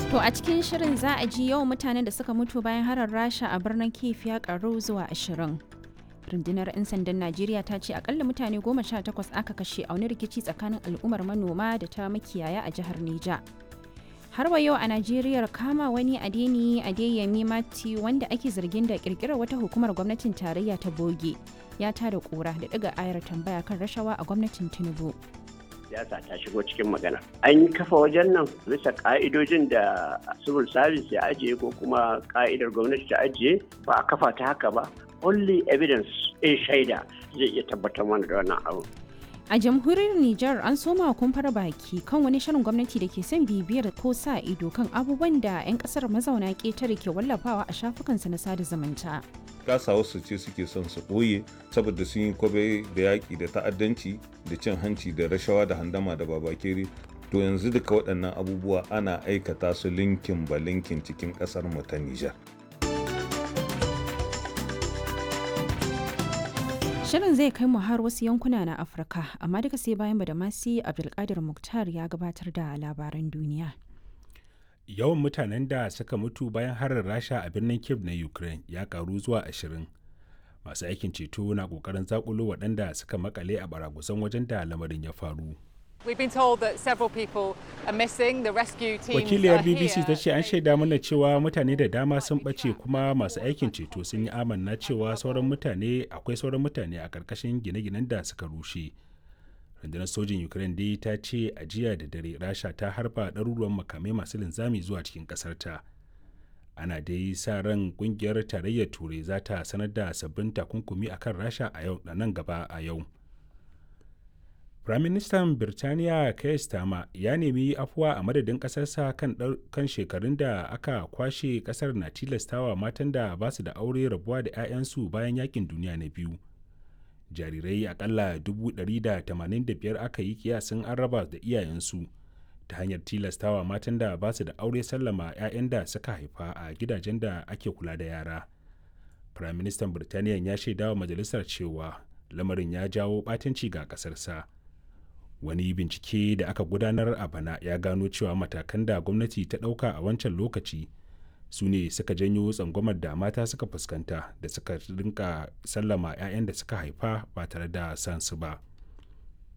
To a cikin shirin za a ji yawan mutanen da suka mutu bayan harar Rasha a birnin Kiev ya karu zuwa ashirin. Rundunar 'yan sandan Najeriya ta ce akalla mutane goma sha takwas aka kashe a wani rikici tsakanin al'ummar manoma da ta makiyaya a jihar Nija. Har wa yau a Najeriya kama wani adeni Adeyemi Mati wanda ake zargin da kirkirar wata hukumar gwamnatin tarayya ta boge ya tada kura da daga ayar tambaya kan rashawa a gwamnatin Tinubu. siyasa ta shigo cikin magana. An yi kafa wajen nan bisa ka'idojin da civil service ya ajiye ko kuma ka'idar gwamnati ta ajiye ba a kafa ta haka ba. Only evidence in shaida zai iya tabbatar mana da wannan abu. A jamhuriyar Nijar an soma kumfar baki kan wani shirin gwamnati da ke son bibiyar ko sa ido kan abubuwan da 'yan kasar mazauna ƙetare ke wallafawa a shafukansa na sada zumunta. kasa wasu ce suke son su ɓoye saboda sun yi kwabe da yaƙi da ta'addanci da cin hanci da rashawa da handama da babakere to yanzu duka waɗannan abubuwa ana aikata su linkin ba linkin cikin ƙasar mu ta Nijar. Shirin zai kai mu har wasu yankuna na Afirka, amma duka sai bayan Badamasi Abdulkadir Muktar ya gabatar da labaran duniya. yawan mutanen da suka mutu bayan harin rasha a birnin kiev na ukraine ya karu zuwa ashirin masu aikin ceto na kokarin zakulo waɗanda suka makale a baragusan wajen da lamarin ya faru wakiliyar bbc ta ce an shaida mana cewa mutane da dama sun ɓace kuma masu aikin ceto sun yi amanna cewa sauran mutane akwai sauran mutane a ƙarƙashin gine-ginen da suka rushe rundunar sojin ukraine dai ta ce a jiya da dare rasha ta harba ɗaruruwan makamai masu linzami zuwa cikin ƙasarta ana dai sa ran ƙungiyar tarayyar turai za ta sanar da sabbin takunkumi akan rasha a yau da nan gaba a yau firaministan birtaniya keir starmer ya nemi afuwa a madadin ƙasarsa kan, kan shekarun da aka kwashe ƙasar na tilastawa matan da ba su da aure rabuwa da 'ya'yansu bayan yakin duniya na biyu jarirai akalla 185 aka yi kiyasin an raba da iyayensu ta hanyar tilastawa matan da ba su da aure sallama 'ya'yan da suka haifa a gidajen da ake kula da yara firaministan birtaniya ya shaida wa majalisar cewa lamarin ya jawo ɓatanci ga ƙasarsa wani bincike da aka gudanar a bana ya gano cewa matakan da gwamnati ta ɗauka a wancan lokaci su ne suka janyo tsangwamar da mata suka fuskanta da suka rinka sallama 'ya'yan da suka haifa ba tare da san su ba